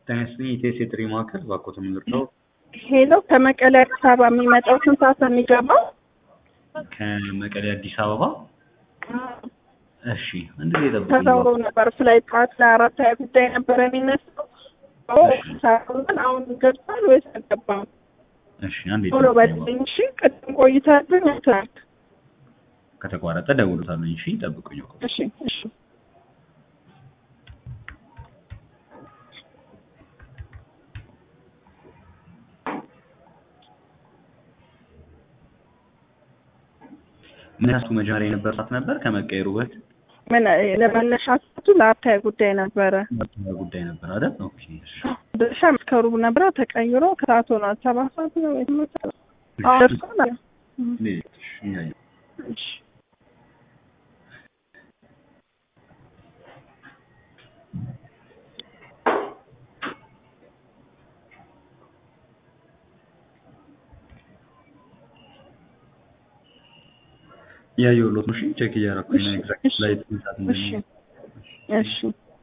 ጤና ይስጥልኝ የኢቴስ የጥሪ ማዕከል ባኮተ ምንድነው? ሄሎ ከመቀሌ አዲስ አበባ የሚመጣው ስንት ሰዓት ነው የሚገባው? ከመቀሌ አዲስ አበባ እሺ፣ አንድ ጊዜ ጠብቁኝ። ተሰውሮ ነበር ፍላይት ጠዋት ለአራት ሀያ ጉዳይ ነበረ የሚነሳው። ሳሩን አሁን ገብቷል ወይስ አልገባም? እሺ፣ አንዴ ቶሎ ጠብቁኝ። በልኝ እሺ። ቅድም ቆይታብኝ ትናንት። ከተቋረጠ ደውሉታለኝ። እሺ፣ ጠብቁኝ። እሺ እሺ ምን ያህል መጀመሪያ የነበር ሰዓት ነበር ከመቀየሩ በፊት ምን ለመነሻ ሰዓቱ ለአራት ሀያ ጉዳይ ነበረ። ጉዳይ ነበር አይደል? ኦኬ እሺ። ድርሻ ከሩብ ነበረ ተቀይሮ ከሰዓት ሆኗል። ሰባት ሰዓት ነው ወይ ስምንት ሰዓት? አዎ ደርሷል። እንዴት? እሺ፣ እያየሁ እሺ እያየሁሎት ነው። እሺ፣ ቼክ እያደረኩኝ ነው። ኤግዛክት ላይ ስንት ሰዓት እሺ እንደሚሆን እሺ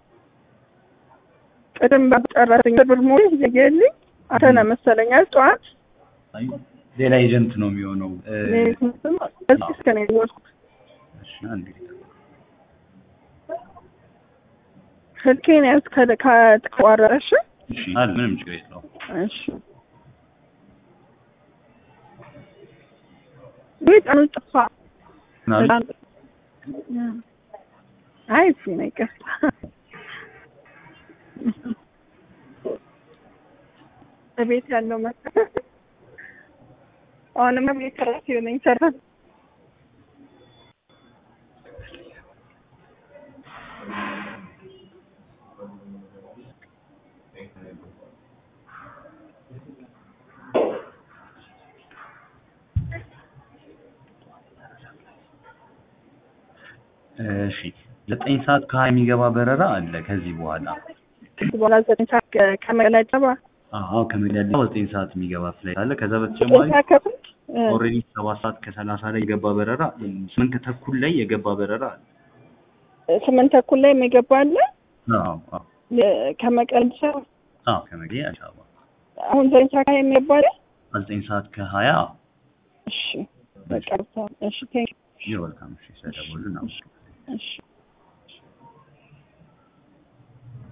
ቅድም በጨረሰኝ ብር ሙሉ ይዘየልኝ አንተ ነህ መሰለኝ አይደል? ጠዋት አይ፣ ሌላ ኤጀንት ነው የሚሆነው። እ፣ በዚህ እስከ ነው የደወልኩት። እሺ፣ አንድ ጊዜ ጠብቁኝ። ስልኬን ያዝ ከተቋረጠ እሺ እሺ፣ አለ ምንም ችግር የለውም። እሺ ወይ ቀኑ ጠፋ። ምናምን አይ እዚህ ነው ይቅርታ። በቤት ያለው መ አሁንማ ቤት ራሴ ነኝ ሰራ እሺ ዘጠኝ ሰዓት ከሀያ የሚገባ በረራ አለ ከዚህ በኋላ በኋላ ዘጠኝ ሰዓት ከ- ከመቀሌ አዲስ አበባ አዎ ከመዲያ አዲስ አበባ ዘጠኝ ሰዓት የሚገባ ፍላይት አለ ከዛ በተጨማሪ ዘጠኝ ሰዓት ከፍል እ፣ ኦልሬዲ ሰባት ሰዓት ከሰላሳ ላይ የገባ በረራ ስምንት ተኩል ላይ የገባ በረራ አለ ስምንት ተኩል ላይ የሚገባ አለ አዎ አዎ ለ- ከመቀሌ አዲስ አበባ አዎ ከመዲያ አዲስ አበባ አሁን ዘጠኝ ሰዓት ከሀያ የሚገባ አለ። ዘጠኝ ሰዓት ከሀያ እሺ በቃ እሺ ቴንክ ይወልካም እሺ ስለደወሉ እናመሰግናለን እሺ